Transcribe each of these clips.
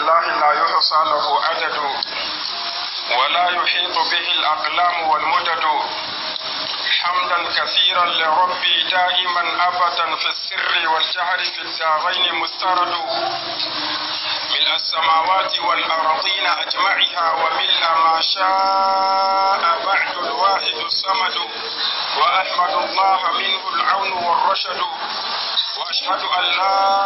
الله لا يحصى له عدد ولا يحيط به الأقلام والمدد حمدا كثيرا لربي دائما أبدا في السر والجهر في الدارين مسترد ملء السماوات والأرضين أجمعها وملء ما شاء بعد الواحد الصمد وأحمد الله منه العون والرشد وأشهد أن لا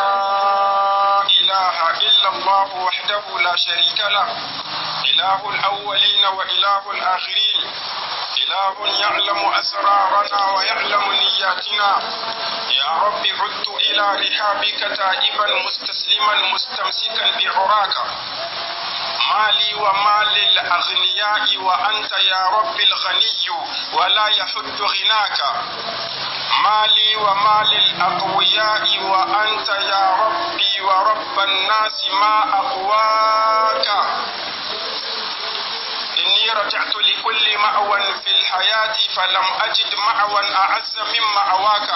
إله إلا الله وحده لا شريك له إله الأولين وإله الآخرين إله يعلم أسرارنا ويعلم نياتنا يا رب عدت إلى رحابك تائبا مستسلما مستمسكا بعراك مالي ومال الأغنياء وأنت يا رب الغني ولا يحد غناك مالي ومال الأقوياء وأنت يا ربي ورب الناس ما أقواك إني رجعت لكل مأوى في الحياة فلم أجد مأوى أعز من مأواك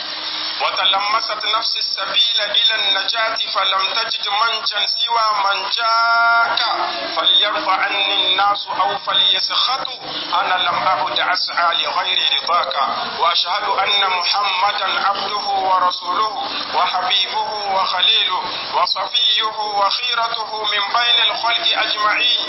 وتلمست نفسي السبيل إلى النجاة فلم تجد منجا سوى من جاك فليرفع عني الناس أو فليسخطوا أنا لم أعد أسعى لغير رضاك وأشهد أن محمدا عبده ورسوله وحبيبه وخليله وصفيه وخيرته من بين الخلق أجمعين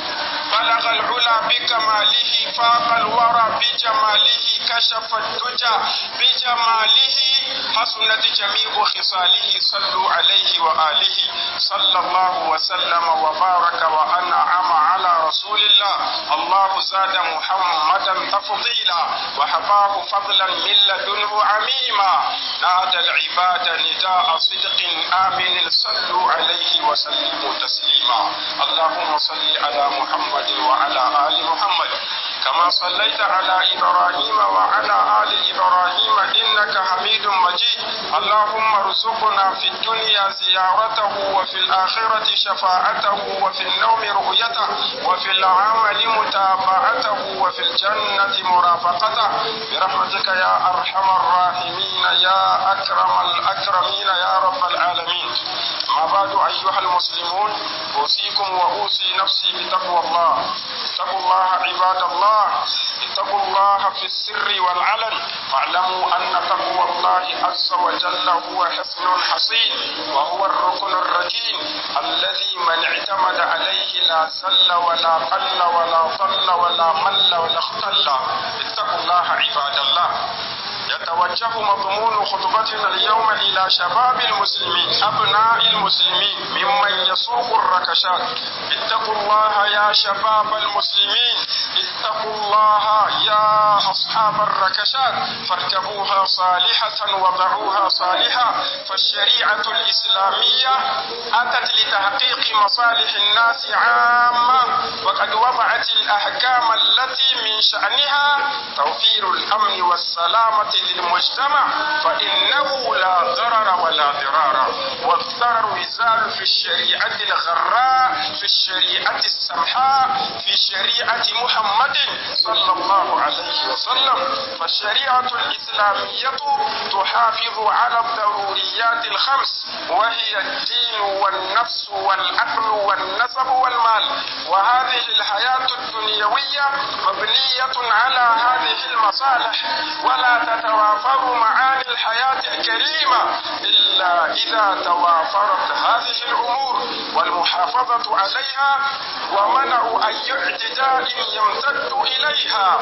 بلغ العلا بكماله فاق الورى بجماله كشف الدجى بجماله حسنت جميع خصاله صلوا عليه وآله صلى الله وسلم وبارك وأنعم على رسول الله الله زاد محمدا تفضيلا وحفاه فضلا من لدنه عميما نادى العباد نداء صدق آمن صلوا عليه وسلموا تسليما اللهم صل على محمد وعلى آل محمد كما صليت على إبراهيم وعلى آل إبراهيم إنك حميد مجيد اللهم ارزقنا في الدنيا زيارته وفي الآخرة شفاعته وفي النوم رؤيته وفي العمل متابعته وفي الجنة مرافقته برحمتك يا أرحم الراحمين يا أكرم الأكرمين يا رب العالمين ما بعد أيها المسلمون أوصيكم وأوصي نفسي بتقوى الله اتقوا الله عباد الله اتقوا الله في السر والعلن واعلموا أن تقوى الله عز وجل هو حصن حصين وهو الركن الركين الذي من اعتمد عليه لا زل ولا قل ولا ضل ولا مل ولا اختل اتقوا الله عباد الله يتوجه مضمون خطبتنا اليوم إلى شباب المسلمين أبناء المسلمين ممن يسوق الركشات اتقوا الله يا شباب المسلمين اتقوا الله يا أصحاب الركشات فاركبوها صالحة وضعوها صالحة فالشريعة الإسلامية أتت لتحقيق مصالح الناس عامة وقد وضعت الأحكام التي من شأنها توفير الأمن والسلامة للمجتمع فإنه لا ضرر ولا ضرار والضرر يزال في الشريعة الغراء في الشريعة السمحاء في شريعة محمد صلى الله عليه وسلم فالشريعة الإسلامية تحافظ على الضروريات الخمس وهي الدين والنفس والعقل والنسب والمال وهذه الحياة الدنيوية مبنية على هذه المصالح ولا تتوافر معاني الحياة الكريمة إلا إذا توافرت هذه الأمور والمحافظة عليها ومنع أي اعتداء يمتد إليها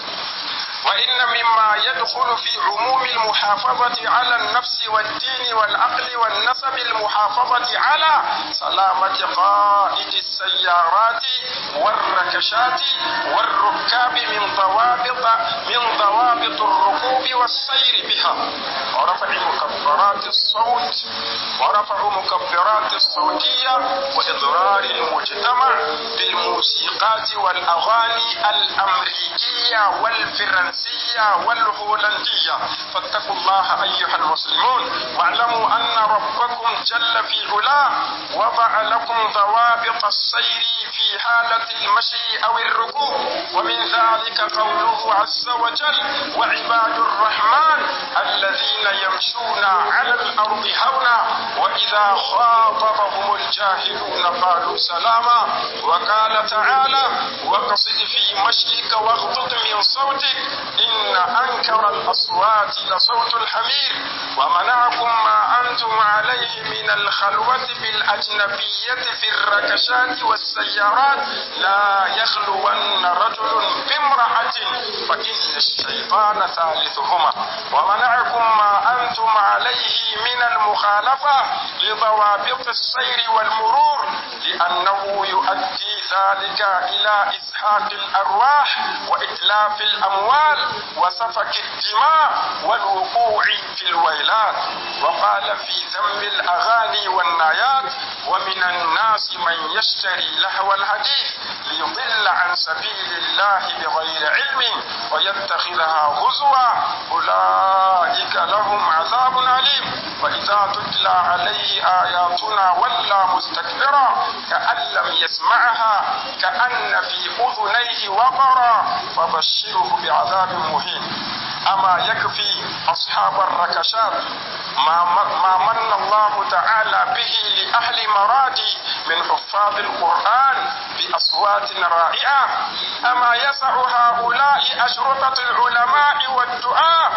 وإن مما يدخل في عموم المحافظة على النفس والدين والعقل والنسب المحافظة على سلامة قائد السيارات والركشات والركاب من ضوابط من ضوابط الركوب والسير بها ورفع مكبرات الصوت ورفع مكبرات الصوتية وإضرار المجتمع بالموسيقات والأغاني الأمريكية والفرنسية الفرنسية والهولندية فاتقوا الله أيها المسلمون واعلموا أن ربكم جل في علاه وضع لكم ضوابط السير في حالة المشي أو الركوب ومن ذلك قوله عز وجل وعباد الرحمن الذين يمشون على الأرض هونا وإذا خاطبهم الجاهلون قالوا سلاما وقال تعالى واقصد في مشيك واغضض من صوتك إن أنكر الأصوات لصوت الحمير ومنعكم ما أنتم عليه من الخلوة بالأجنبية في الركشات والسيارات لا يخلون رجل بامرأة فإن الشيطان ثالثهما ومنعكم ما أنتم عليه من المخالفة لضوابط السير والمرور لأنه يؤدي ذلك إلى إزهاق الأرواح وإتلاف الأموال وسفك الدماء والوقوع في الويلات وقال في ذم الأغاني والنايات ومن الناس من يشتري لهو الحديث ليضل عن سبيل الله بغير علم ويتخذها هزوا أولئك لهم عذاب أليم وإذا تتلى عليه آياتنا ولى مستكبرا كأن لم يسمعها كأن في أذنيه وقرا فبشره بعذاب مهين أما يكفي أصحاب الركشات ما, ما من الله تعالى به لأهل مرادي من حفاظ القرآن بأصوات رائعة أما يسع هؤلاء أشرطة العلماء والدعاء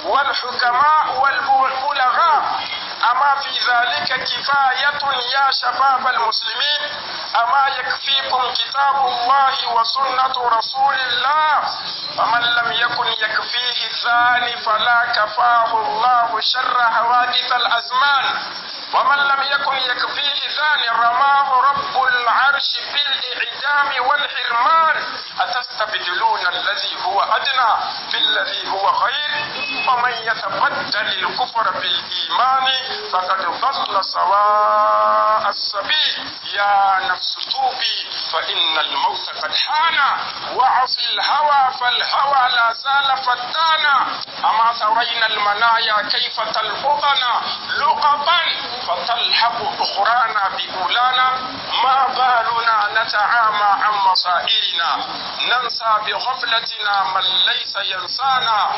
والحكماء والبلغاء أما في ذلك كفاية يا شباب المسلمين أما يكفيكم كتاب الله وسنة رسول الله فمن لم يكن يكفيه الثاني فلا كفاه الله شر حوادث الأزمان ومن لم يكن يكفيه ثاني رماه رب العرش بالإعدام والحرمان أتستبدلون الذي هو أدنى بالذي هو خير ومن يتبدل الكفر بالإيمان فقد ضل سواء السبيل يا نفس توبي فإن الموت قد حان وعص الهوى فالهوى لا زال فتانا أما ترين المنايا كيف تلقطنا لقطا فتلحق أخرانا بأولانا ما بالنا نتعامى عن مصائرنا ننسى بغفلتنا من ليس ينسانا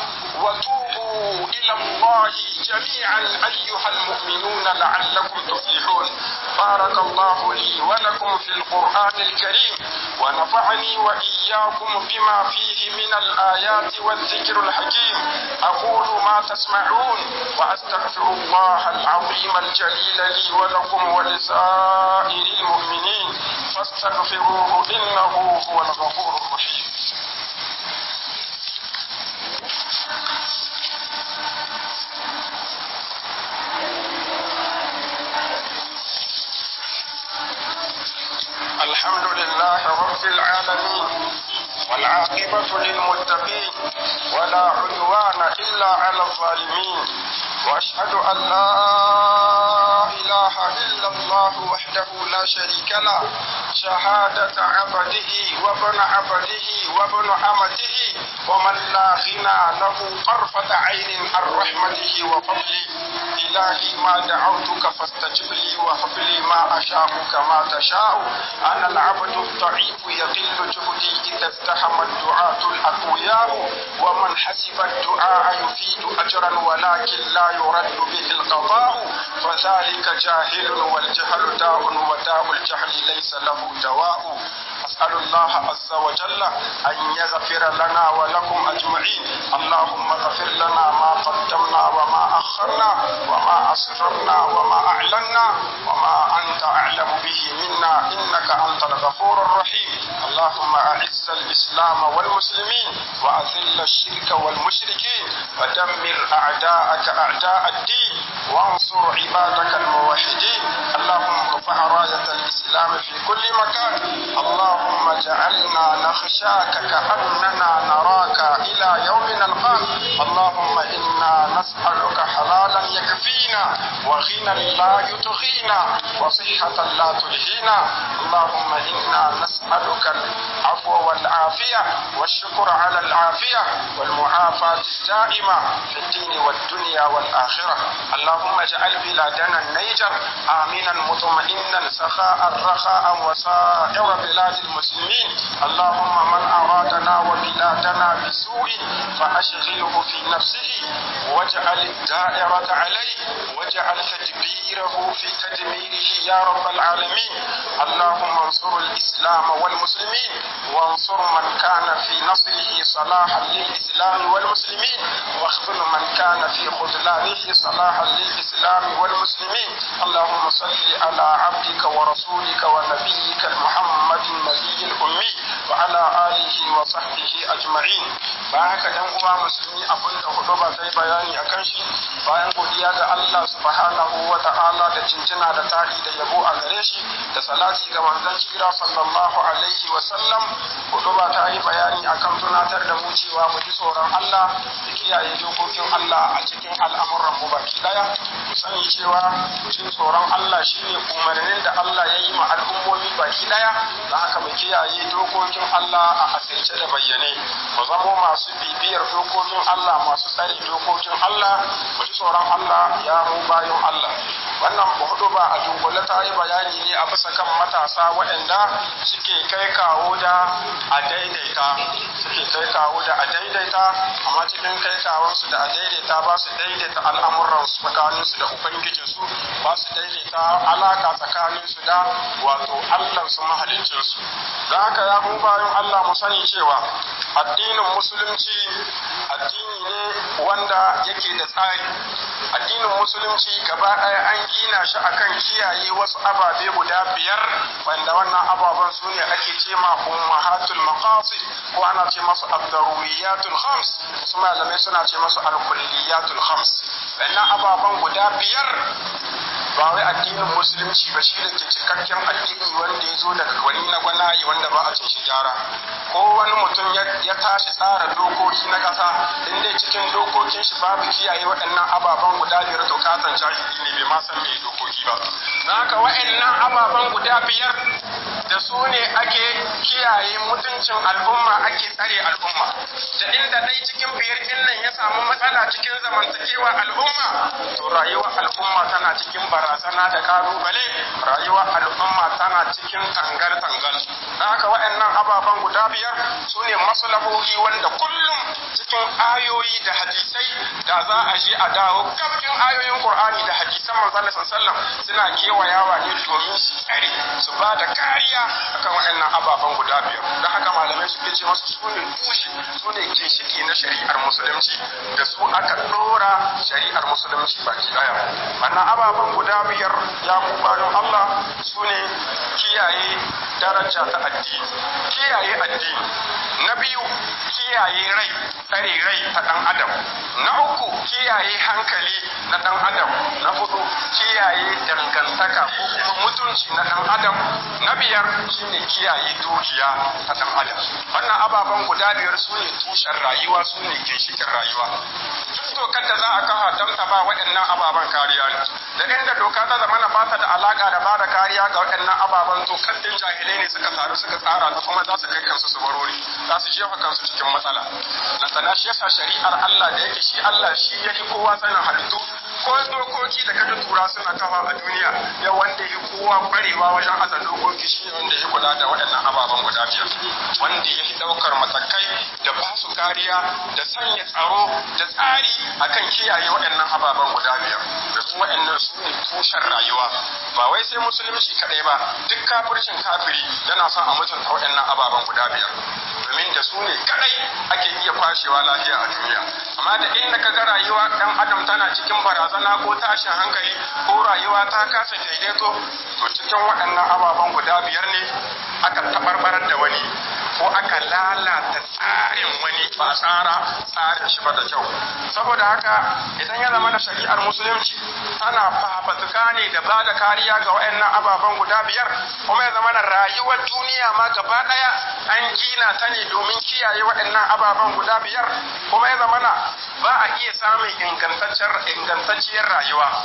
وتوبوا إلى الله جميعا أيها المؤمنون لعلكم تفلحون بارك الله لي ولكم في القرآن الكريم ونفعني وإياكم بما فيه من الآيات والذكر الحكيم أقول ما تسمعون وأستغفر الله العظيم الجليل لي ولكم ولسائر المؤمنين فاستغفروه إنه هو الغفور الرحيم الحمد لله رب العالمين والعاقبة للمتقين ولا عدوان إلا على الظالمين وأشهد أن لا إله إلا الله وحده لا شريك له شهادة عبده وابن عبده وابن أمته ومن لا غنى له طرفة عين عن رحمته وفضله إلهي ما دعوتك فاستجب لي وهب لي ما أشاء كما تشاء أنا العبد الضعيف يقل جهدي إذا ازدحم الدعاة الأقوياء ومن حسب الدعاء يفيد أجرا ولكن لا يرد به القضاء فذلك جاهل والجهل داء وداء الجهل ليس له دواء أسأل الله عز وجل أن يغفر لنا ولكم أجمعين اللهم اغفر لنا ما قدمنا وما أخرنا وما أسررنا وما أعلنا وما أنت أعلم به منا إنك أنت الغفور الرحيم اللهم أعز الإسلام والمسلمين وأذل الشرك والمشركين ودمر أعداءك أعداء الدين وانصر عبادك الموحدين اللهم ارفع راية الإسلام في كل مكان اللهم اجعلنا نخشاك كأننا نراك إلى يوم نلقاك اللهم إنا نسألك حلالا يكفينا وغنى لا يطغينا وصحة لا تلهينا اللهم إنا نسألك العفو والعافية والشكر على العافية والمعافاة الدائمة في الدين والدنيا والآخرة اللهم اجعل بلادنا النيجر آمنا مطمئنا ومنا سخاء رخاء وسائر بلاد المسلمين اللهم من أرادنا وبلادنا بسوء فأشغله في نفسه واجعل الدائرة عليه واجعل تدبيره في تدميره يا رب العالمين اللهم انصر الإسلام والمسلمين وانصر من كان في نصره صلاحا للإسلام والمسلمين واخذل من كان في خذلانه صلاحا للإسلام والمسلمين اللهم صل على عبدك ورسولك ونبيك محمد النبي الأمي وعلى آله وصحبه أجمعين bayan dan uwa musulmi abin da hudu ba ta yi bayani a kan shi bayan godiya ga Allah subhanahu wa ta'ala da cincina da tari da yabo a gare shi da salati ga manzon tsira sallallahu alaihi wa sallam hudu ba ta yi bayani akan tunatar da mu cewa mu ji tsoron Allah da kiyaye dokokin Allah a cikin al'amuran mu baki daya mu sani cewa jin tsoron Allah shine umarnin da Allah ya yi ma al'ummomi baki daya da haka mu kiyaye dokokin Allah a asirce da bayyane mu zamo masu bibiyar dokokin Allah masu tsare dokokin Allah mu ji tsoron Allah ya mu bayan Allah wannan hudu ba a dunkule ta yi bayani ne a bisa kan matasa waɗanda suke kai kawo da a daidaita suke kai kawo da a daidaita amma cikin kai kawonsu da a daidaita ba su daidaita al'amuransu tsakaninsu da ubangijinsu ba su daidaita alaka tsakaninsu da wato allansu mahalicinsu da haka ya mu bayan Allah mu sani cewa addinin musulunci addini ne wanda yake da tsari addinin musulunci gaba ɗaya an gina shi akan kiyaye wasu ababe guda biyar wanda wannan ababen su ne ake ce ma ummahatul maqasid ko ana ce masu ad-daruriyatul khams wasu malamai suna ce masu al-kulliyatul khams wannan ababen guda biyar ba wai addinin musulunci ba shi da ke cikakken addini wanda ya zo daga wani na gwanaye wanda ba a cin shi gyara ko wani mutum ya tashi tsara dokoki na ƙasa in dai cikin dokokin shi babu kiyaye waɗannan ababen guda biyar to kasan jahili ne bai ma san me dokoki ba na haka waɗannan ababen guda biyar da su ne ake kiyaye mutuncin al'umma ake tsare al'umma da inda dai cikin biyar nan ya samu matsala cikin zamantakewa al'umma to rayuwar al'umma tana cikin barazana da kalubale rayuwar al'umma tana cikin tangal-tangal da haka waɗannan ababen guda biyar su ne maslahohi wanda kullum cikin ayoyi da hadisai da za a je a dawo kafin ayoyin qur'ani da hadisan manzon sallallahu suna kewayawa ne domin su tsare su ba da kariya akan waɗannan ababen guda biyar da haka malamai suke ce masu su ne tushe su ne ginshiki na shari'ar musulunci da su aka ɗora shari'ar musulunci baki ɗaya wannan ababen guda biyar ya ku bayan Allah su ne kiyaye daraja ta addini kiyaye addini na biyu kiyaye rai tsare rai ta ɗan adam na uku kiyaye hankali na ɗan adam na hudu kiyaye dangantaka ko kuma mutunci na ɗan adam na biyar shine kiyaye dukiya ta ɗan adam wannan ababen guda biyar su ne tushen rayuwa su ne ginshikin rayuwa duk dokar da za a kafa don ta ba waɗannan ababen kariya ne da inda doka ta zamana ba ta da alaka da ba da kariya ga waɗannan ababen to kaddin jahilai ne suka taru suka tsara ta kuma za su kai kansu su barori za su jefa kansu cikin matsala na sana shi yasa shari'ar Allah da yake shi Allah shi ya fi kowa sanin halittu ko dokoki da kaga tura suna kafa a duniya ya wanda ya kowa kwarewa wajen aza dokoki shi ne wanda ya kula da waɗannan ababen guda biyar wanda ya fi ɗaukar matakai da ba su kariya da sanya tsaro da tsari akan kiyaye waɗannan ababen guda biyar domin waɗannan su ne tushen rayuwa ba wai sai musulunci kaɗai ba duk kafircin kafiri yana son a mutunta waɗannan ababen guda biyar domin da su ne kaɗai ake iya kwashewa lafiya a duniya amma da inda ka ga rayuwa ɗan adam tana cikin barazana ko tashin hankali ko rayuwa ta kasa daidaito to cikin waɗannan ababen guda biyar ne aka tabarbarar da wani ko aka lalata tsarin wani ba tsara tsarin shi ba da kyau saboda haka idan ya zama na shari'ar musulunci tana fafatuka ne da ba da kariya ga waɗannan ababen guda biyar kuma ya zama na rayuwar duniya ma gaba ɗaya an gina ta ne domin kiyaye waɗannan ababen guda biyar kuma ya zama na ba a iya samun ingantacciyar rayuwa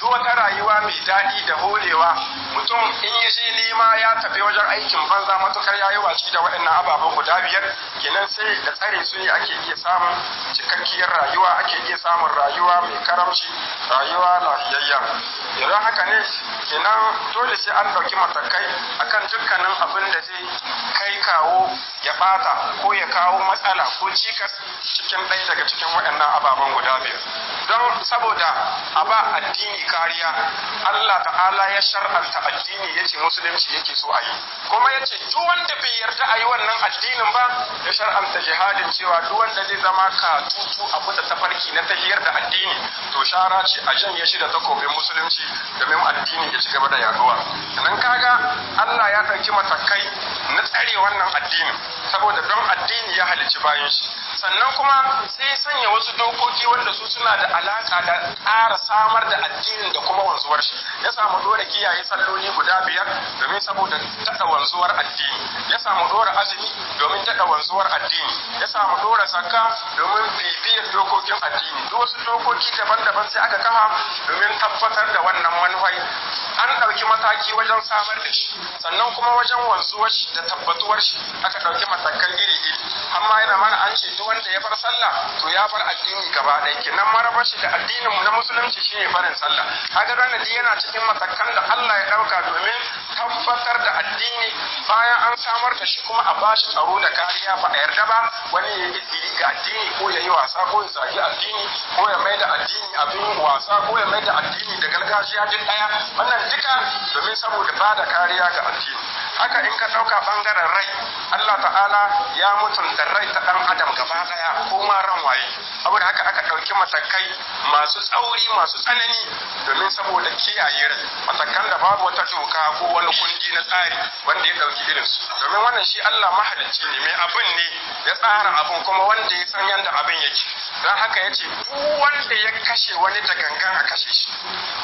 duk wata rayuwa mai daɗi da horewa mutum in ya je nema ya tafi wajen aikin banza matukar yayi waci da waɗannan ababen guda biyar kenan sai da tsare su ne ake iya samun cikakkiyar rayuwa ake iya samun rayuwa mai karamci rayuwa lafiyayya idan haka ne kenan dole sai an ɗauki matakai akan dukkanin abin da zai kai kawo ya bata ko ya kawo matsala ko cikas cikin ɗaya daga cikin waɗannan ababen guda biyar don saboda a ba addini kariya Allah ta'ala ya shar'anta addini ya ce musulunci yake so a yi kuma ya ce duk wanda bai yarda a yi wannan addinin ba ya shar'anta jihadin cewa duk wanda zai zama ka tutu a buta tafarki na tahiyar da addini to shara ce a janye shi da takobin musulunci domin addini ya ci gaba da yaduwa nan kaga Allah ya ɗauki matakai na tsare wannan addinin saboda don addini ya halicci bayan shi sannan kuma sai ya sanya wasu dokoki wanda su suna da alaka da ƙara samar da addinin da kuma wanzuwar shi ya samu dora kiyaye salloli guda biyar domin saboda daɗa wanzuwar addini ya samu dora azumi domin daɗa wanzuwar addini ya samu dora zakka domin bibiyar dokokin addini duk wasu dokoki daban-daban sai aka kafa domin tabbatar da wannan manufai an ɗauki mataki wajen samar da shi sannan kuma wajen wanzuwar shi da tabbatuwar shi aka ɗauki matakan iri-iri amma yana mana an ce duk wanda ya bar sallah to ya bar addini gaba ɗaya kenan marabar shi da addinin na musulunci shine barin sallah kaga ranar yana cikin matakan da Allah ya ɗauka domin tabbatar da addini bayan an samar da shi kuma a bashi tsaro da kariya ba a yarda ba wani ya yi ga addini ko ya yi wasa ko ya zagi addini ko ya mai da addini abin wasa ko ya mai da addini da gargajiya duk ɗaya wannan duka domin saboda ba da kariya ga addini haka in ka ɗauka ɓangaren rai Allah ta'ala ya mutunta rai ta ɗan adam gaba ɗaya ko ma ran waye saboda haka aka ɗauki matakai masu tsauri masu tsanani domin saboda kiyaye rai matakan da babu wata doka ko wani kundi na tsari wanda ya ɗauki irinsu domin wannan shi Allah mahalicci ne mai abin ne ya tsara abin kuma wanda ya san yadda abin yake don haka ya ce duk wanda ya kashe wani da gangan a kashe shi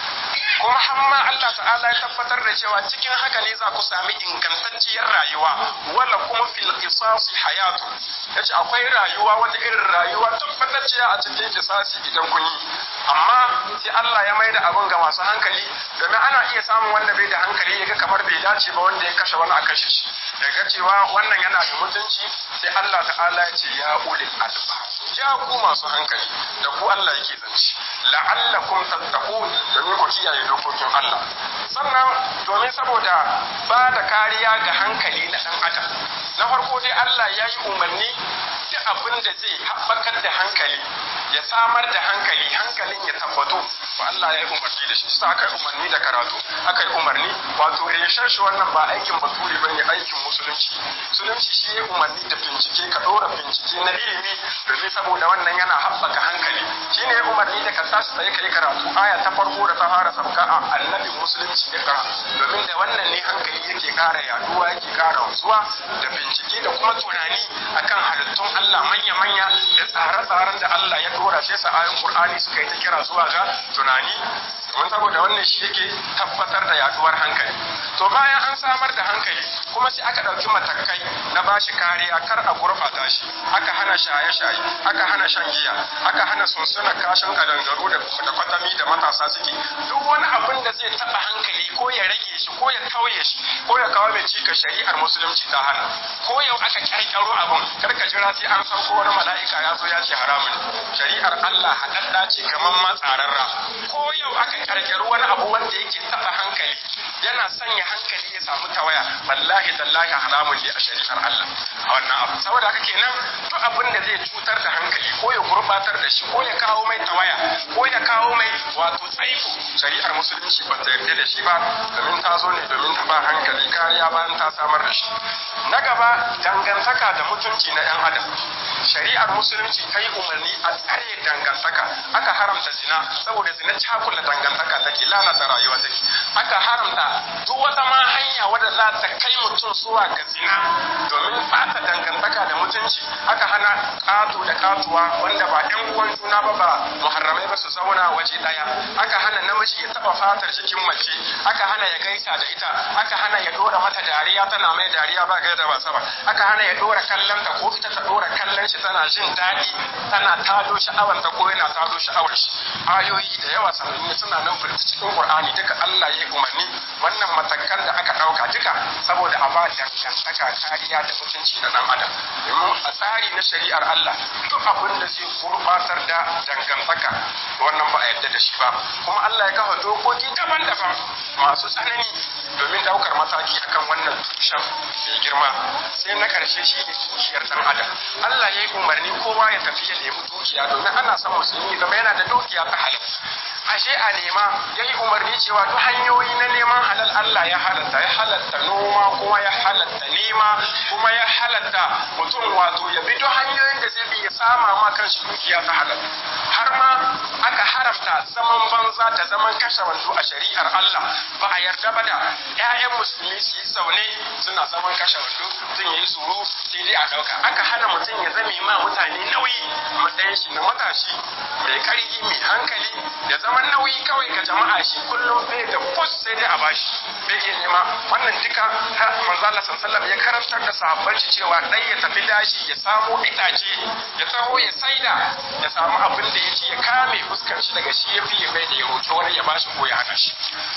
kuma hamma Allah ta'ala ya tabbatar da cewa cikin haka ne za ku sami ingantacciyar rayuwa wala kuma fil qisasi hayatu yace akwai rayuwa wata irin rayuwa tabbatacciya a cikin qisasi idan kun yi amma sai Allah ya maida abin ga masu hankali domin ana iya samun wanda bai da hankali yaga kamar bai dace ba wanda ya kashe wani a kashe shi daga cewa wannan yana da mutunci sai Allah ta'ala ya ce ya ulil alba ya ku masu hankali da ku Allah yake zance la'allakum tattaqun domin ku kiyaye dokokin Allah sannan domin saboda ba da kariya ga hankali na dan adam na farko dai Allah ya yi umarni da abin da zai haɓakar da hankali ya samar da hankali hankalin ya tabbato ba Allah ya yi umarni da shi sai aka yi umarni da karatu aka yi umarni wato reshen shi wannan ba aikin bature ba ne aikin musulunci musulunci shi ya umarni da bincike ka ɗora bincike na ilimi domin saboda wannan yana haɓaka hankali shi ne umarni da ka tashi tsaye ka yi karatu aya ta farko da ta fara sauka a annabin musulunci ya kara domin da wannan ne hankali yake ƙara yaduwa yake ƙara wanzuwa da bincike da kuma tunani akan halittun Allah manya-manya da tsare-tsaren da Allah ya dora shi sa ayoyin Qur'ani suka yi ta kira zuwa ga tunani domin saboda wannan shi yake tabbatar da yaduwar hankali to bayan an samar da hankali kuma sai aka ɗauki matakai na bashi kariya kar a gurɓata shi aka hana shaye-shaye aka hana shan giya aka hana sunsunan kashin kadangaru da da kwatami da matasa suke duk wani abin da zai taɓa hankali ko ya rage shi ko ya tauye shi ko ya kawo mai cika shari'ar musulunci ta hana ko yau aka ƙirƙiro abin kar ka jira sai an san ko wani mala'ika ya zo ya ce haramun shari'ar Allah haɗaɗɗa ce kamar matsararra ko yau aka ƙirƙiri wani abu wanda yake taɓa hankali yana sanya hankali ya samu tawaya wallahi tallahi haramun ne a shari'ar Allah a wannan abu saboda haka kenan duk abin da zai cutar da hankali ko ya gurbatar da shi ko ya kawo mai tawaya ko ya kawo mai wato tsaiko shari'ar musulunci ba ta yarda da shi ba domin ta zo ne domin ta ba hankali kariya bayan ta samar da shi na gaba dangantaka da mutunci na yan adam shari'ar musulunci ta yi umarni a tsare dangantaka aka haramta zina saboda zina cakula dangantaka take lalata rayuwa take aka haramta duk wata ma hanya wadda za ta kai mutum zuwa ga zina domin fata dangantaka da mutunci aka hana ƙato da ƙatuwa wanda ba ɗan uwan juna ba ba muharramai ba su zauna waje ɗaya aka hana namiji ya taɓa fatar cikin mace aka hana ya gaisa da ita aka hana ya dora mata dariya tana mai dariya ba gaida ba saba aka hana ya dora kallon ta ko ita ta dora kallon shi tana jin daɗi tana tado sha'awar ta ko yana tado sha'awar shi ayoyi da yawa sanannu suna nan furta cikin qur'ani duka Allah ya umarni wannan matakan da aka ɗauka duka saboda a ba dangantaka kariya da mutunci na dan adam domin a tsari na shari'ar Allah duk abin da zai gurbatar da dangantaka wannan ba a yarda da shi ba kuma Allah ya kafa dokoki daban-daban masu tsanani domin daukar mataki akan wannan tushen mai girma sai na karshe shi ne dukiyar dan adam Allah ya yi umarni kowa ya tafi ya nemi dukiya domin ana son musulmi zama yana da dukiya ta halal ashe a nema ya yi umarni cewa duk hanyoyi na neman halal Allah ya halatta ya halatta noma kuma ya halatta nema kuma ya halatta mutum wato ya bi duk hanyoyin da zai bi ya sama ma kanshi dukiya ta halal har ma aka haramta zaman banza da zaman kashe wando a shari'ar Allah ba a yarda ba da ƴaƴan musulmi su yi zaune suna zaman kashe wando mutum ya yi suru sai dai a ɗauka aka hana mutum ya zame ma mutane nauyi matsayin shi na matashi mai ƙarfi mai hankali ya zama nauyi kawai ga jama'a shi kullum bai da bus sai dai a bashi bai iya nema wannan duka har manzo Allah sallallahu ya karantar da sahabban shi cewa dai ya tafi dashi ya samo itace ya taho ya saida ya samu abin da ya ci ya kame fuskar shi daga shi ya fiye bai da ya roki wani ya bashi ko ya hana shi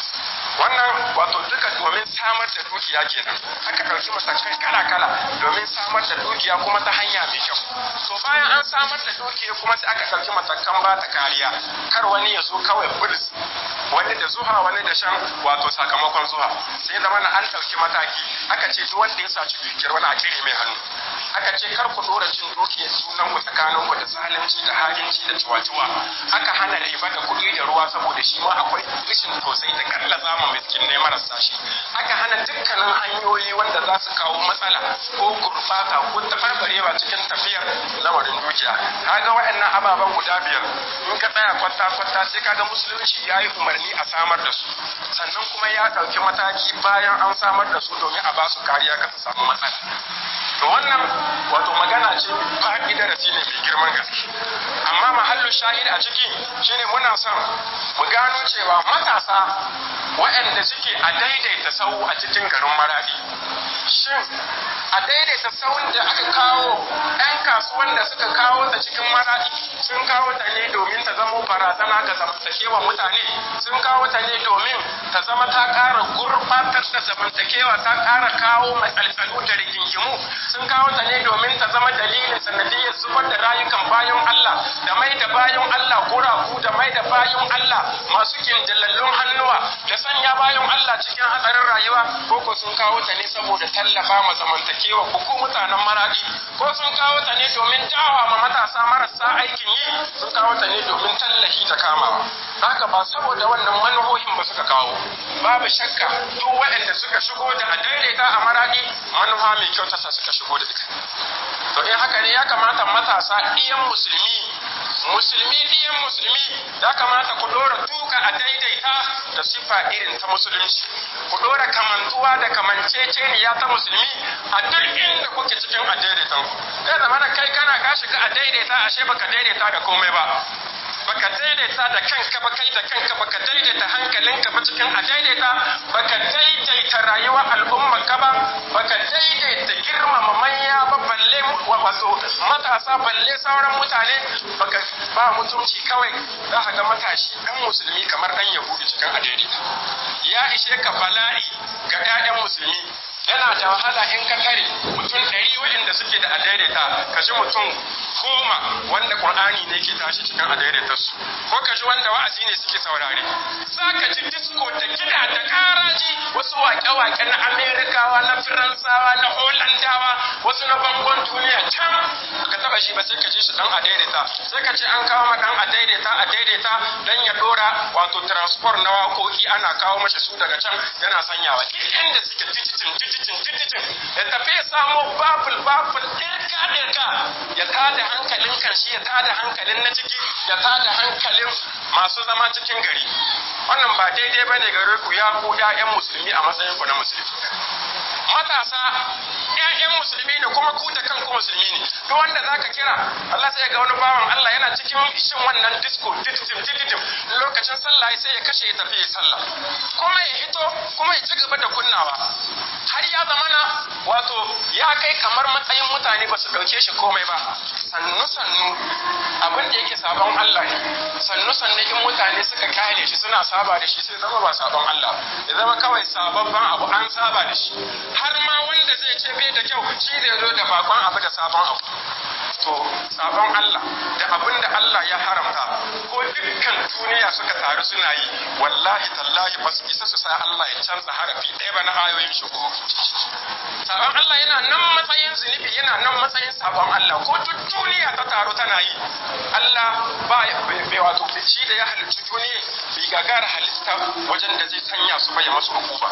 wannan wato duka domin samar da dukiya kenan aka ɗauki matakai kala-kala domin samar da dukiya kuma ta hanya mai kyau to bayan an samar da dukiya kuma sai aka ɗauki matakan ba ta kariya kar wani ya zo kawai bulis wani da zuha wani da shan wato sakamakon zuha sai zama na an ɗauki mataki aka ce duk wanda ya saci dukiyar wani a kire mai hannu aka ce kar ku dora cin dukiyar sunan ku tsakanin ku da zalunci da halinci da ciwa-ciwa aka hana riba da kuɗi da ruwa saboda shi ma akwai rashin tausayi da kalla zama miskin ne marasa shi aka hana dukkanin hanyoyi wanda za su kawo matsala ko gurbata ko tabarbarewa cikin tafiyar lamarin dukiya kaga waɗannan ababen guda biyar in ka tsaya kwata-kwata sai kaga musulunci ya yi umarni a samar da su sannan kuma ya ɗauki mataki bayan an samar da su domin a ba su kariya ka su samu matsala to wannan wato magana ce faɗi darasi ne mai girman gaske amma mahallu shahid a ciki shine muna son mu gano cewa matasa waɗanda suke a daidaita sau a cikin garin maradi shin a daidaita sauun da aka kawo 'yan kasuwan da suka kawo ta cikin maradi sun kawo ta ne domin ta zama barazana ga zamantakewa mutane sun kawo ta ne domin ta zama ta ƙara gurbatar da zamantakewa ta ƙara kawo matsaltsalu da rigingimu sun kawo ta ne domin ta zama dalilin sanadiyyar zubar da rayukan bayan Allah da mai da bayan Allah guragu da mai da bayan Allah masu kinjallallun hannuwa da sanya bayan Allah cikin hatsarin rayuwa ko ko sun kawo ta ne saboda tallafa ma zamantakewa ko ko mutanen maradi ko sun kawo ta ne domin dawa ma matasa marasa aikin yi sun kawo ta ne domin tallafi ta kamawa haka ba saboda wannan manuhohin ba suka kawo babu shakka duk waɗanda suka shigo da a daidaita a maradi manufa mai kyau ta suka shigo da ita to in haka ne ya kamata matasa ɗiyan musulmi musulmi ɗiyan musulmi ya kamata ku ɗora tuka a daidaita da sifa irin ta musulunci ku ɗora kamantuwa da kamanceceniya ta musulmi a duk inda kuke cikin a daidaitan ku kai zama da kai kana ka shiga a daidaita ashe baka daidaita da komai ba baka daidaita da kanka ba kai da kanka baka daidaita hankalinka ba cikin a daidaita baka daidaita rayuwar al'umma ka ba baka daidaita girmama manya ba balle wato matasa balle sauran mutane baka ba mutunci kawai za ka ga matashi dan musulmi kamar dan yahudi cikin a daidaita ya ishe ka bala'i ga 'ya'yan musulmi yana da wahala in ka tare mutum ɗari waɗanda suke da adaidaita ka ji mutum goma wanda ƙur'ani ne ke tashi cikin adaidaita su ko ka ji wanda wa'azi ne suke saurare za ka ji disko da kiɗa da ƙaraji wasu waƙe-waƙe na amerikawa na firansawa na holandawa wasu na bangon duniya can ka taba shi ba sai ka ji shi dan adaidaita sai ka ce an kawo ma dan adaidaita adaidaita dan ya dora wato transport na waƙoƙi ana kawo mashi su daga can yana sanyawa inda suke tititin tititin tititin ya tafi ya samo babul babul ɗirka ɗirka ya tada hankalin kanshi ya tada hankalin na ciki ya tada hankalin masu zama cikin gari wannan ba daidai bane gare ku ya ku ƴaƴan musulmi a matsayin ku na musulmi matasa ƴaƴan musulmi ne kuma ku da kanku musulmi ne duk wanda zaka kira Allah sai ga wani bawan Allah yana cikin shin wannan disco dididim dididim lokacin sallah sai ya kashe ya tafi ya sallah kuma ya hito kuma ya ci gaba da kunnawa har ya zamana wato ya kai kamar matsayin mutane ba su ɗauke shi komai ba sannu sannu abin da yake sabon Allah ne sannu sannu in mutane suka kyale shi suna saba da shi sai zama ba sabon Allah ya zama kawai sababban abu an saba da shi har ma wanda zai ce bai da kyau shi zai zo da bakon abu da sabon abu to sabon Allah da abin da Allah ya haramta ko dukkan duniya suka taru suna yi wallahi tallahi ba su isa su sa Allah ya canza harafi ɗaya ba na ayoyin shi ko sabon Allah yana nan matsayin zunubi yana nan matsayin sabon Allah ko duk duniya ta taru tana yi Allah ba bai wato shi da ya halicci duniya bai gagara halitta wajen da zai sanya su bai masu hukuma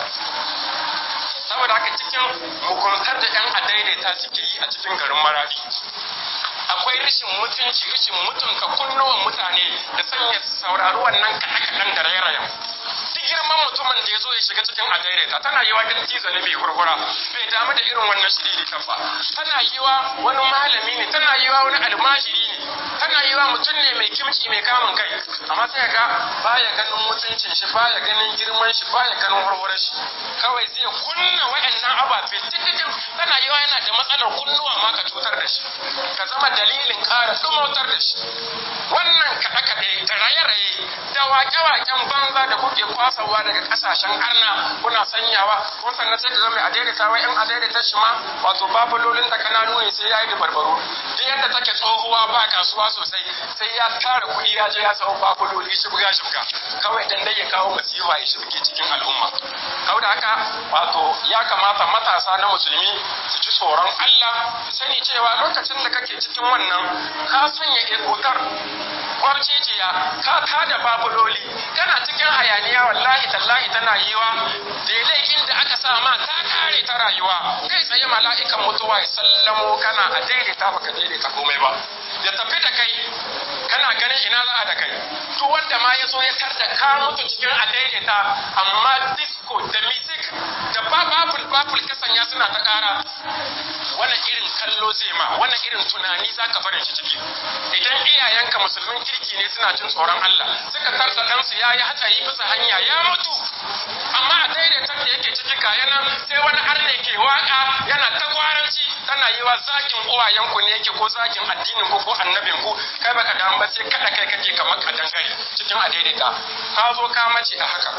saboda haka cikin muguntar da 'yan adaidaita suke yi a cikin garin maradi akwai rashin mutunci rashin mutunta kunnuwan mutane da sanya saurari wannan kaɗe-kaɗen da rairayen duk girman mutumin da ya zo ya shiga cikin adaidaita tana yi wa dattijo ne mai hurhura bai damu da irin wannan shiriri ta ba tana yi wa wani malami ne tana yi wa wani almajiri ne tana yi wa mutum ne mai kimci mai kamun kai amma sai ga baya ganin mutuncin shi baya ganin girman shi baya ganin hurhurar shi kawai zai kunna wa'annan ababe tikitin tana yi wa yana da matsalar kunnuwa ma ka cutar da shi ka zama dalilin ƙara dumautar da shi wannan kaɗe-kaɗe da raye-raye da wake-waken banza da kuke kwasawa daga ƙasashen arna kuna sanyawa kun sannan sai ka ga mai adaidaita wa in adaidaita shi ma wato babulolin da kananu ne sai ya yi da barbaro duk yadda take tsohuwa ba kasuwa sosai sai ya tara kuɗi ya je ya sau babuloli shibga shibga kawai dan dai ya kawo masifa ya shirge cikin al'umma kau da haka wato ya kamata matasa na musulmi su ji tsoron Allah su sani cewa lokacin da kake cikin wannan ka sanya ekotar gwarjejiya ka tada babuloli kana cikin hayaniya wallahi tallahi tana yiwa daidai inda aka sa ma ta kare ta rayuwa kai tsaye mala'ikan mutuwa ya sallamo kana a daidaita baka daidaita komai ba ya tafi da kai kana ganin ina za a da kai duk wanda ma ya zo ya tar da ka mutu cikin a daidaita amma disco da music da babul babul kasanya suna ta kara wani irin kallo zai ma wani irin tunani za ka barin shi ciki idan iyayenka musulmin kirki ne suna jin tsoron Allah suka tarsa ɗansu ya yi hatsari bisa hanya ya mutu amma a daidaita da yake ciki kayana sai wani arne ke waka yana ta kwaranci tana yi wa zagin uwayenku ne yake ko zagin addinin ku ko annabin ku kai baka damu ba sai kada kai kake kamar kadangare cikin a daidaita ka zo ka mace a haka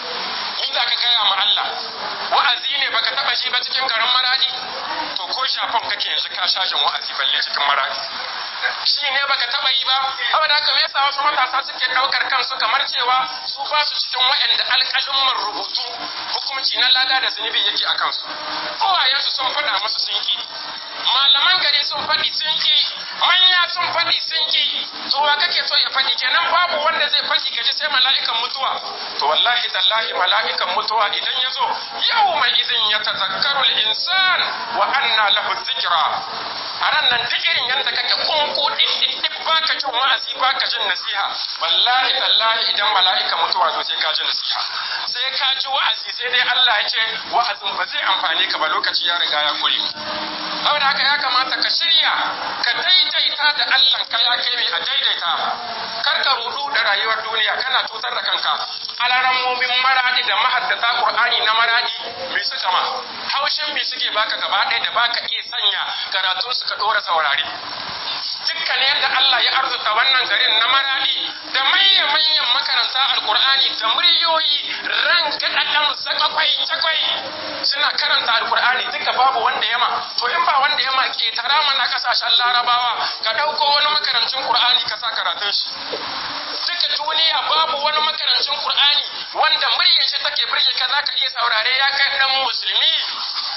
in za ka gaya ma Allah wa'azi ne baka taba shi ba cikin garin maradi to ko shafan kake yanzu ka shashin wa'azi balle cikin maradi shi ne baka taba yi ba saboda haka me yasa wasu matasa suke daukar kansu kamar cewa su ba su cikin waɗanda alƙalin rubutu hukunci na lada da zunubi yake a kansu uwayensu sun faɗa musu sun ki malaman gari sun faɗi sun ki manya sun faɗi sun ki to wa kake so ya faɗi kenan babu wanda zai faɗi kaji sai mala'ikan mutuwa to wallahi tallahi mala'ikan mutuwa idan ya zo yau mai izin ya tazakkaru insan wa anna lahu dhikra a ran nan duk irin yadda kake kunku ɗin baka jin wa'azi baka jin nasiha wallahi tallahi idan mala'ika mutuwa zo sai ka ji nasiha sai ka ji wa'azi sai dai Allah ya ce wa'azin ba zai amfane ka ba lokaci ya riga ya kure saboda haka ya kamata ka shirya ka daidaita da Allah ka ya kai mai a daidaita kar ka rudu da rayuwar duniya kana cutar da kanka alarammomin maradi da mahaddata qur'ani na maradi me suka ma haushin me suke baka gaba ɗaya da baka iya sanya karatu suka dora saurare dukkan yadda Allah ya arzuta wannan garin na maradi da manya-manyan makaranta alkur'ani da muryoyi ran gaɗaɗan sakakwai cakwai suna karanta alkur'ani duka babu wanda yama to in ba wanda yama ke tara mana kasashen larabawa ka ɗauko wani makarancin qur'ani ka sa karatun shi duka duniya babu wani makarancin qur'ani wanda muryar shi take birge ka zaka iya saurare ya kai dan musulmi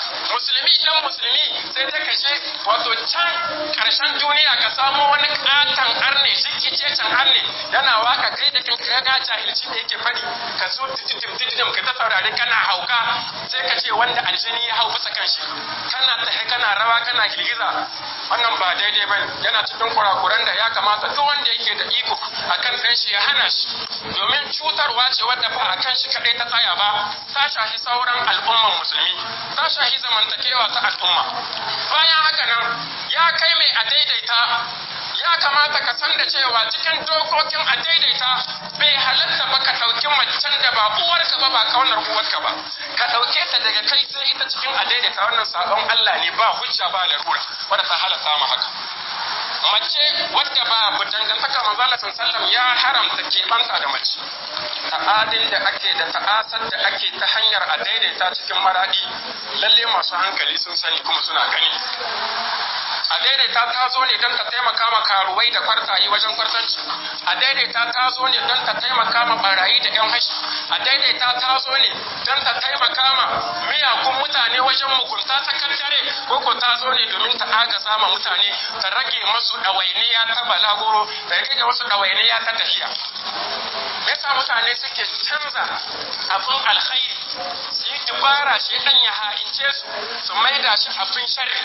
musulmi dan musulmi sai dai ka je wato can karshen duniya ka samo wani katon arne shi can arne yana waka kai da kanka ga jahilci da yake faɗi ka zo tititim tititim ka ta saurari kana hauka sai ka ce wanda aljani ya hau bisa kan shi kana tahe kana rawa kana girgiza wannan ba daidai bane yana cikin kurakuran da ya kamata duk wanda yake da iko akan ɗan shi ya hana shi domin cutarwa ce wadda ba a kan shi kaɗai ta tsaya ba ta shahi sauran al'umman musulmi ta shahi zamantakewa ta al'umma bayan haka nan ya kai mai a daidaita ya kamata ka san da cewa cikin dokokin a daidaita bai halatta ba ka ɗauki macen da ba uwarka ba ba kaunar uwarka ba ka ɗauke ta daga kai sai ita cikin a daidaita wannan sabon Allah ne ba hujja ba larura wadda ta halatta mu haka mace wadda ba dangantaka manzo Allah sallam ya haramta keɓanta da mace ta'adin da ake da ta'asar da ake ta hanyar a daidaita cikin maradi lalle masu hankali sun sani kuma suna gani a daidaita ta zo ne don ta taimaka ma karuwai da kwartayi wajen kwartanci a daidaita ta zo ne don ta taimaka ma barayi da yan hashi a daidaita ta zo ne don ta taimaka ma miyagun mutane wajen mugunta ta kaddare ko ta zo ne domin ta agaza ma mutane ta rage masu ɗawainiya ta balagoro ta rage masu ɗawainiya ta tafiya me yasa mutane suke canza abin alkhairi su yi dubara shi dan ya ha'ince su su maida shi abin sharri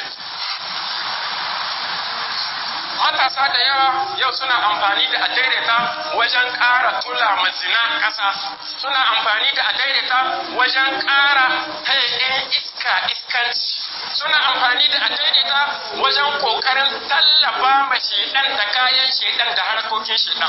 matasa da yawa yau suna amfani da adaidaita wajen ƙara tula mazina ƙasa suna amfani da adaidaita wajen ƙara hayaƙin iska iskanci suna amfani da adaidaita wajen ƙoƙarin tallafa ma shedan da kayan shedan da harkokin shedan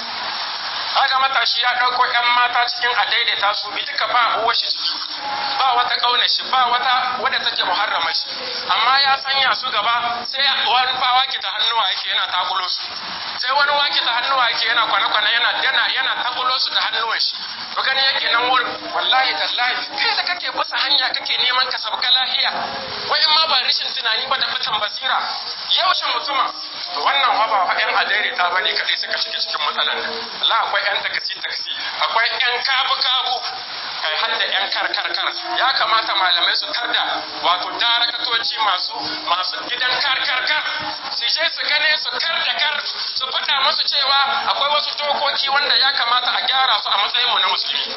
kaga matashi ya ɗauko ‘yan mata cikin a daidaita su bi duka ba uwa shi ciki ba wata ƙauna shi ba wata wadda take muharrama shi amma ya sanya su gaba sai wani ba waki ta hannuwa yake yana takulo su sai wani waki ta hannuwa yake yana kwane-kwane yana yana yana takulo su da hannuwan shi to gani yake nan wurin wallahi tallahi kai da kake bisa hanya kake neman ka sabka lahiya wai in ma ba rashin tunani ba da fitan basira yaushe mutuma to wannan fa ba fa yan adaidaita bane kadai suka shiga cikin matsalan nan Allah akwai yan taksi taksi akwai yan kabu kabu kai har da yan kar kar kar ya kamata malamai su tarda wato darakatoci masu masu gidan kar kar kar su je su gane su kar da kar su faɗa musu cewa akwai wasu dokoki wanda ya kamata a gyara su a matsayin mu na musulmi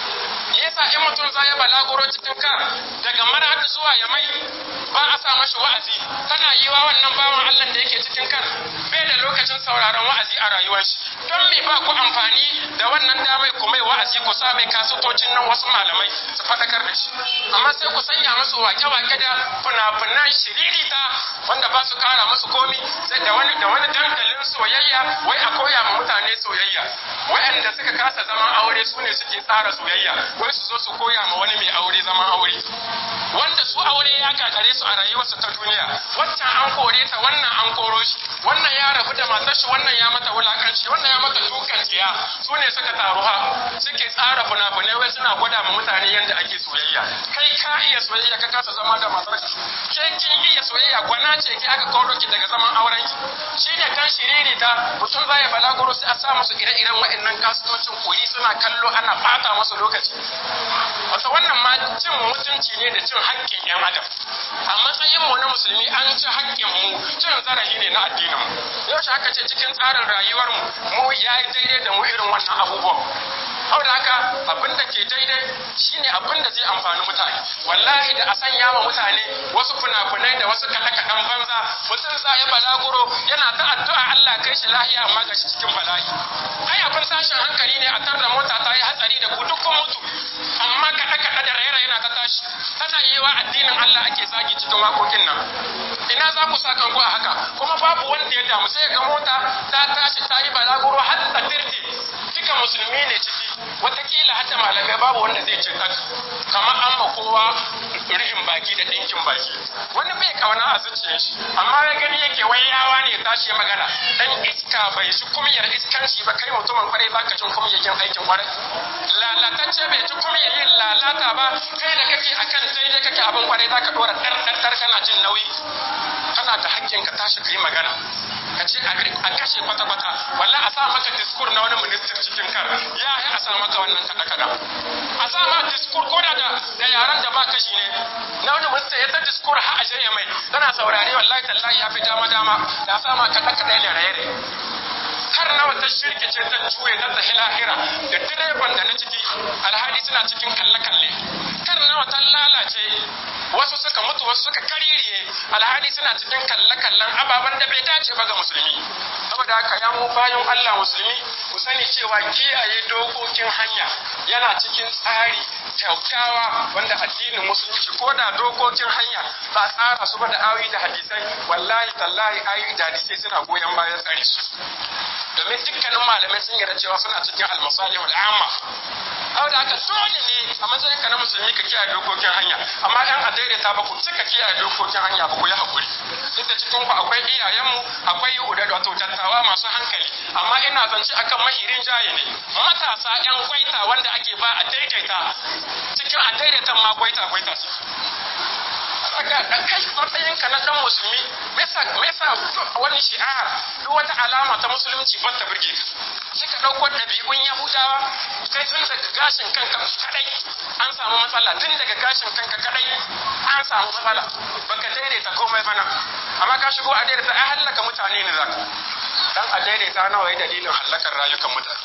yasa in mutum za ya balaguro cikin kar daga marhad zuwa ya mai ba a sa mashi wa'azi tana yi wa wannan bawan Allah da yake cikin kar bai da lokacin sauraron wa'azi a rayuwar shi don me ba ku amfani da wannan damai ku mai wa'azi ku sa mai kasutocin nan wasu malamai su faɗakar da shi amma sai ku sanya musu wake-wake da fina-finan shiririta wanda ba su kara musu komi sai da wani da wani dandalin soyayya wai a koya ma mutane soyayya wa'anda suka kasa zaman aure su ne suke tsara soyayya wai su zo su koya ma wani mai aure zaman aure wanda su aure ya gagare su a rayuwarsu ta duniya waccan an kore ta wannan an koro shi wannan ya rabu da matar shi wannan ya mata wulakanci wannan ya mata dukan tsiya su ne suka taru ha suke tsara fina-finai wai suna gwada ma mutane yadda ake soyayya kai ka iya soyayya ka kasa zama da matar ka ke kin iya soyayya gwana ce ki aka koro ki daga zaman auren ki shi ne kan shiriri ta mutum zai balaguro sai a sa musu ire-iren wa'annan kasuwancin kuri suna kallo ana fata musu lokaci wata wannan ma cin mutunci ne da cin haƙƙin 'yan adam a matsayin mu na musulmi an ci haƙƙin mu cin zarafi ne na addinin mu yau shi aka ce cikin tsarin rayuwar mu mu yayi daidai da mu irin wannan abubuwan Hau da haka abin da ke daidai shine abin da zai amfani mutane wallahi da a sanya wa mutane wasu fina-finai da wasu kaɗe-kaɗen banza mutum za ya balaguro yana ta addu'a Allah kai shi lahiya amma ga shi cikin bala'i ai abin tashin hankali ne a tar da mota ta yi hatsari da ku dukkan mutu amma kaɗe-kaɗe da raye yana ta tashi tana yi wa addinin Allah ake zagi cikin waƙoƙin nan ina za ku sa kanku a haka kuma babu wanda ya damu sai ga mota ta tashi ta yi balaguro har ta dirti duka musulmi ne ciki watakila hata malamai babu wanda zai ce tak kamar an ma kowa rihin baki da ɗinkin baki wani bai kauna a zuciyar shi amma ya gani yake wai yawa ne ya tashi magana dan iska bai ji kumiyar iskanci ba kai mutumin kwarai baka jin kumiyar yin aikin kwarai lalatacce bai ji kumiyar yin lalata ba kai da kake akan daidai kake abin kwarai zaka dora dar dar kana jin nauyi kana da hakkin ka tashi kai magana ka ce a kashe kwata-kwata walla a sa maka diskur na wani ministan cikin kar ya yi a sa maka wannan kada-kada a sa ma diskur ko da da yaran da ba ba kashi ne na wani minista ya ta diskur har a shirya mai tana saurare wallahi tallahi ya fi dama dama da sama kaɗa kaɗa da raye har nawa ta shirkice ta juye ta tafi lahira da direban da na ciki alhali suna cikin kalle-kalle kar nawa ta lalace wasu suka mutu wasu suka kaririye alhali suna cikin kalle-kallen ababen da bai dace ba ga musulmi saboda haka ya mu bayan Allah musulmi ku sani cewa kiyaye dokokin hanya yana cikin tsari kyaukyawa wanda addinin musulunci ko da dokokin hanya ba tsara su ba da ayoyi da hadisai wallahi tallahi ayoyi da hadisai suna goyon bayan tsare su domin dukkanin malamai sun yarda cewa suna cikin almasalihul amma saboda haka dole ne a matsayin ka na musulmi ka kiyaye dokokin hanya amma yan adaidaita ba ku cika kiyaye dokokin hanya ba ku yi hakuri duk da cikin ku akwai iyayenmu akwai yuhuda wato dattawa masu hankali amma ina zance akan mahirin jaye ne matasa yan gwaita wanda ake ba a daidaita cikin a daidaitan ma gwaita gwaita su saka da kai matsayin ka na dan musulmi me yasa me yasa wani shi'ar duk wata alama ta musulunci ba ta burge ka sai ka dauko dabi'un yahudawa kai tun daga gashin kanka kadai an samu matsala tun daga gashin kanka kadai an samu matsala baka daidaita komai bana amma ka shigo a daidaita ai hallaka mutane ne zaka dan a daidaita nawa ya dalilin hallakar rayukan mutane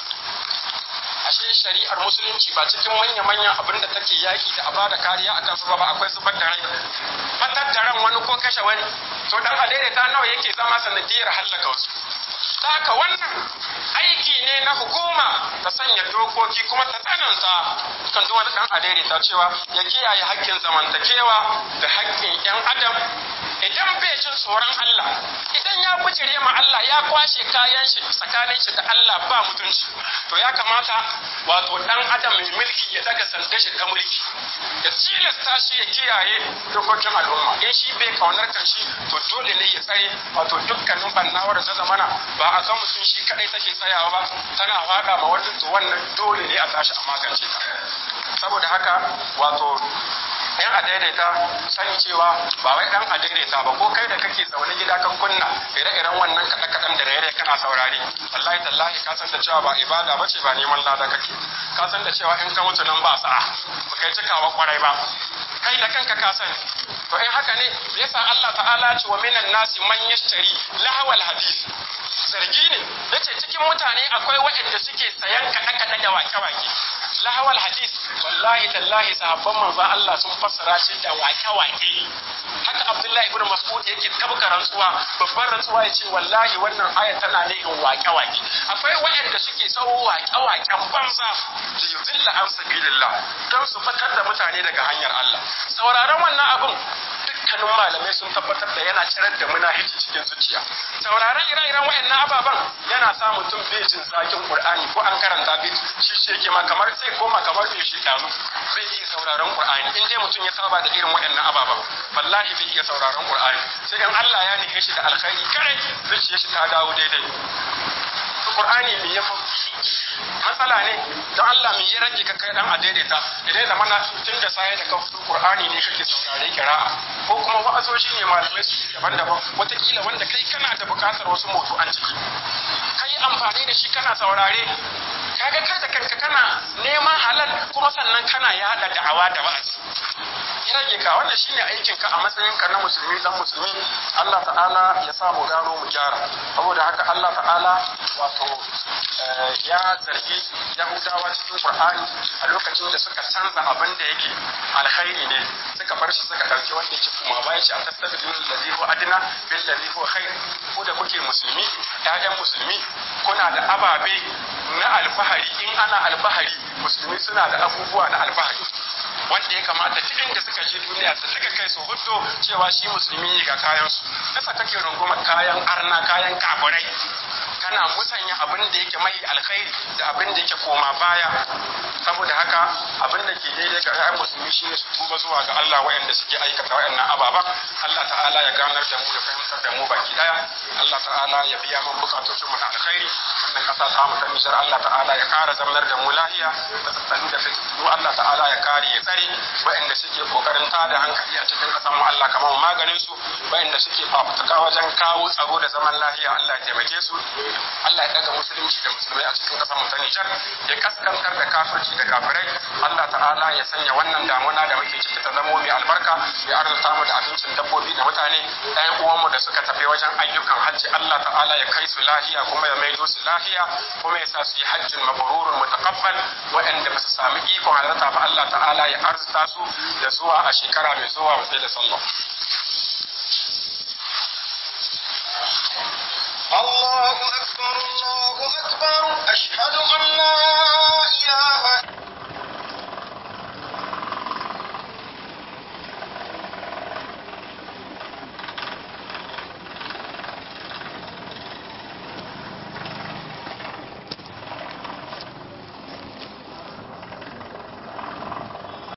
ashe shari'ar musulunci ba cikin manya-manyan abin da take yaki da a da kariya a kansu ba akwai zubar da rai fatar da ran wani ko kashe wani to dan adaidaita nawa yake zama sanadiyar hallaka wasu haka wannan aiki ne na hukuma ta sanya dokoki kuma ta tsananta kan duk wani dan adaidaita cewa ya kiyaye haƙƙin zamantakewa da haƙƙin 'yan adam idan bai jin tsoron Allah idan ya bujire ma Allah ya kwashe kayan shi tsakanin shi da Allah ba mutunci to ya kamata wato dan adam mai mulki ya daga sanda shi ta mulki ya tilasta shi ya kiyaye dokokin al'umma in shi bai kaunar kan shi to dole ne ya tsare wato dukkanin bannawar da zamana ba a kan mutum shi kadai take tsayawa ba tana fada ma wani to wannan dole ne a tashi a magance ta saboda haka wato yan a daidaita sani cewa ba wai dan a daidaita ba ko kai da kake zaune gida kan kunna ire-iren wannan kaɗe kaɗan da rere kana saurare wallahi tallahi ka san da cewa ba ibada ba ce ba neman lada kake ka san da cewa in ka mutu nan ba sa'a ba kai cikawa kwarai ba kai da kanka ka sani to in haka ne yasa Allah ta'ala ce wa minan nasi man yashtari lahawal hadith zargi ne yace cikin mutane akwai waɗanda suke sayan kaɗe-kaɗe da wake-wake lahawal hadis wallahi tallahi sahabban manzo Allah sun fassara shi da wake-wake haka Abdullahi ibn Mas'ud yake tabka rantsuwa babban rantsuwa yace wallahi wannan aya tana ne in wake-wake akwai waɗanda suke sau wake-waken banza da yuzilla an sabilillah don su fitar da mutane daga hanyar Allah sauraron wannan abun dukkanin malamai sun tabbatar da yana cirar da munafici cikin zuciya sauraron ire-iren waɗannan ababen yana sa mutum bai jin zakin Qur'ani ko an karanta bi shi shi yake ma kamar sai koma kamar bai shi danu bai iya sauraron Qur'ani in dai mutum ya saba da irin waɗannan ababen wallahi bai iya sauraron Qur'ani sai in Allah ya nike shi da alkhairi kare zuciyar shi ta dawo daidai Qur'ani me ya matsala ne don Allah me ya rage ka kai dan a daidaita idan da mana tun da sai da ka fito Qur'ani ne kake saurare kira'a ko kuma wa'azoji ne malamai su daban-daban watakila wanda kai kana da bukatar wasu mawdu'an ciki kai amfani da shi kana saurare kaga kai da kanka kana neman halal kuma sannan kana yada da'awa da wa'azi ya rage ka wannan shine aikin ka a matsayin ka na musulmi dan musulmi Allah ta'ala ya sa mu gano mu gyara saboda haka Allah ta'ala wato ya zargi Yahudawa cikin Qur'ani a lokacin da suka canza abin da yake alkhairi ne suka bar shi suka ɗauki wanda yake kuma bayan shi a tattabi ladhi huwa adna bil ladhi huwa khair ku da kuke musulmi ƴaƴan musulmi kuna da ababe na alfahari in ana alfahari musulmi suna da abubuwa na alfahari wanda ya kamata duk inda suka je duniya su daga kai su hudu cewa shi musulmi ne ga kayan su kasa kake rungumar kayan arna kayan kaburai kana musanya abin da yake mai alkhairi da abin da yake koma baya saboda haka abin da ke daidai ga ƴaƴan musulmi shine su tuba zuwa ga Allah waɗanda suke aikata waɗannan ababa Allah ta'ala ya ganar da mu ya fahimtar da mu baki daya Allah ta'ala ya biya mun bukatocin mu na alkhairi wannan kasa ta mu ta Nijar Allah ta'ala ya kara zamanar da mu lafiya da tattali da fitinu Allah ta'ala ya kare ya tsare waɗanda suke kokarin tada hankali a cikin kasan mu Allah kamar maganin su waɗanda suke fafutuka wajen kawo tsaro da zaman lafiya Allah ya taimake su Allah ya daga musulunci da musulmai a cikin kasar mu ta Nijar ya kaskantar da kafirci da kafirai Allah ta'ala ya sanya wannan damuna da muke ciki ta zamo mai albarka ya arzuta mu da abincin dabbobi da mutane ɗayan uwanmu da suka tafi wajen ayyukan hajji Allah ta'ala ya kai su lafiya kuma ya maido su lafiya kuma ya sa su yi hajjin mabrurun mutaqabbal waɗanda ba su sami ikon halarta ba Allah ta'ala ya arzuta su da zuwa a shekara mai zuwa mu sai da sallah الله أكبر الله أكبر أشهد أن لا إله